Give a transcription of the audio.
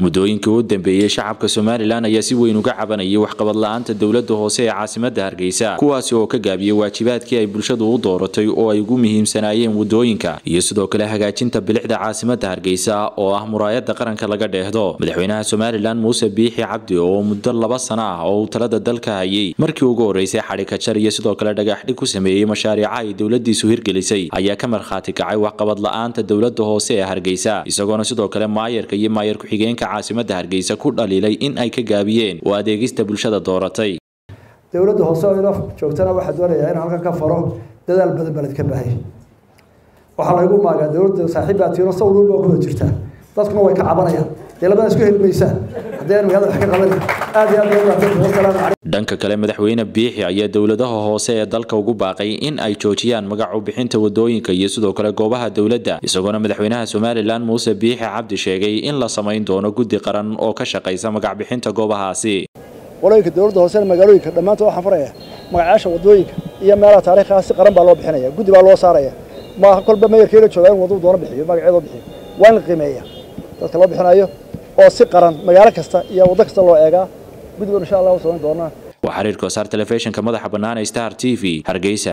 muddooyinkii u dambeeyey shacabka somalilan ayaa si weyn uga cabanayay waxqabad la-aanta dowlada hoose ee caasimada hargeysa kuwaasi oo ka gaabiyey waajibaadkii ay bulshadu u dooratay oo ay ugu muhiimsanaayeen wadooyinka iyo sidoo kale hagaajinta bilicda caasimada hargeysa oo ah muraayada qaranka laga dheehdo madaxweynaha somalilan muuse biixi cabdi oo muddo laba sano ah oo uu talada dalka hayay markii ugu horeysay xadhikajar iyo sidoo kale dhagaxdhig ku sameeyey mashaariica ay dowladiisu hirgelisay ayaa ka markhaati kacay waxqabad la-aanta dowlada hoose ee hargeysa isagoona sidoo kale maayarka iyo maayar ku-xigeenka caasimada hargeysa ku dhaliilay in ay ka gaabiyeen oo adeegista bulshada dooratay dowladda hoose oo ina joogtana waxaa doonayaa in halkan ka faro dadaal badan baled ka baahay waxaa laygu maagaa dowladda saaxiibbaa tiiro sawir walba kuda jirtaa dadkuna way ka cabanayaan dee labada isku heli maysaan haddii aan magaalada wax ka qaban aad iyo aad wasalaamu calaykum dhanka kale madaxweyne biixi ayaa dowladaha hoose ee dalka ugu baaqay in ay joojiyaan magacu bixinta wadooyinka iyo sidoo kale goobaha dowladda isagoona madaxweynaha somalilan muuse biixi cabdi sheegay in la samayn doono guddi qaran oo ka shaqaysa magac bixinta goobahaasi walooyinka dowladda hoose magaalooyinka dhammaantood waxaan faraya magacaasha wadooyinka iyo meelaha taariikhaha si qaran baa loo bixinaya guddi baa loo saaraya ma kolba meeyarkeela joogaa in waduu doono bixiyo magaceedoo bixiyo waa in la qiimeeya dadka loo bixinayo oo si qaran magaalo kasta iyo waddo kasta loo eegaa guddigoon insha allah u samayn doonaa waa xiriirka wasaar telefishinka madaxa bannaan ee star t v hargeysa